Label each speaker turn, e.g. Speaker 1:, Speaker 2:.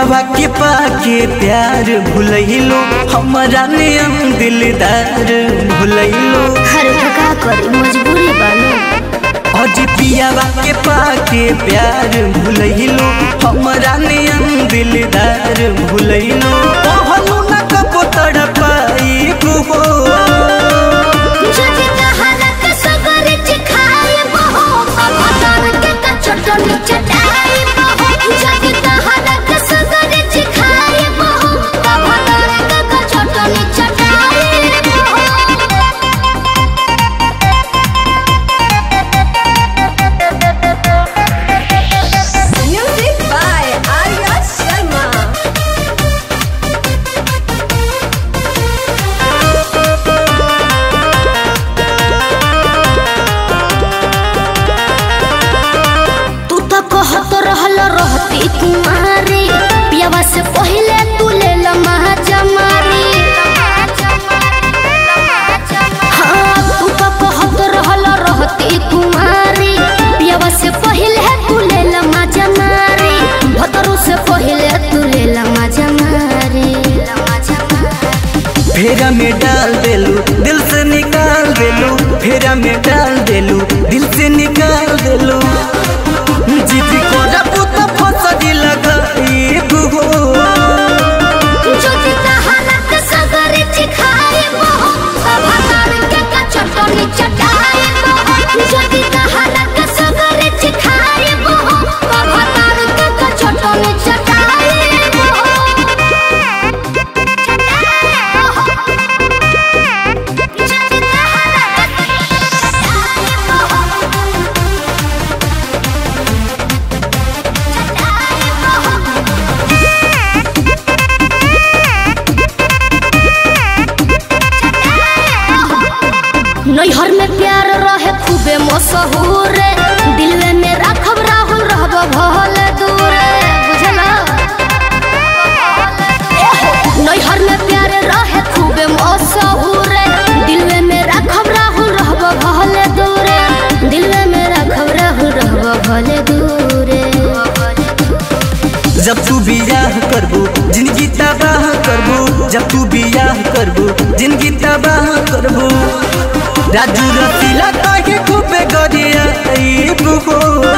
Speaker 1: पियावा के पाके प्यार भुलैलो हमारा नियम दिलदार भुलैलो
Speaker 2: हर का करी मजबूरी बालो
Speaker 1: आज पियावा के पाके प्यार भुलैलो हमारा नियम दिलदार भुलैलो कहलू न कबो तड़पाई हो
Speaker 2: जदि तहरक सगर चिखाए बहो अवतार के का चटनी चटाए बहो जदि तहरक सगर चिखाए बहो अवतार के का चटनी चटाए
Speaker 3: Music by Arya Sharma.
Speaker 2: तू तो कहत रहल रहती कुमारी पियावा से पहले तू ले लम्हा जमारी हाँ तू तो कहत रहल रहती कुमारी पियावा से पहले तू ले लम्हा जमारी भतरू से पहले तू ले लम्हा जमारी
Speaker 1: फेरा में डाल देलू दिल से निकाल देलू फेरा में डाल देलू दिल से निकाल देलू जिद कोरा पुत फसरी लगाई हो
Speaker 2: যদি তাহারাতে সাগরে চিখায়ে বহ অবতার কে কা চটনি চটায়ে বহ যদি তাহারাতে সাগরে চিখায়ে বহ অবতার কে কা চটনি চটায়ে বহ যদি তাহারাতে চিখায়ে বহ চটায়ে বহ नैहर में प्यार रहे खूबे मशहूर दिलवे में राखब राहुल रहब भल दूर बुझला नैहर में प्यार रहे खूबे मशहूर दिलवे में राखब राहुल रहब भल दूर दिलवे में राखब राहुल रहब भल दूर
Speaker 1: जब तू बियाह करबू जिंदगी तबाह करबू जब तू बियाह करबू जिंदगी तबाह करबू राजू रसीला काहे खूबे गरिया हो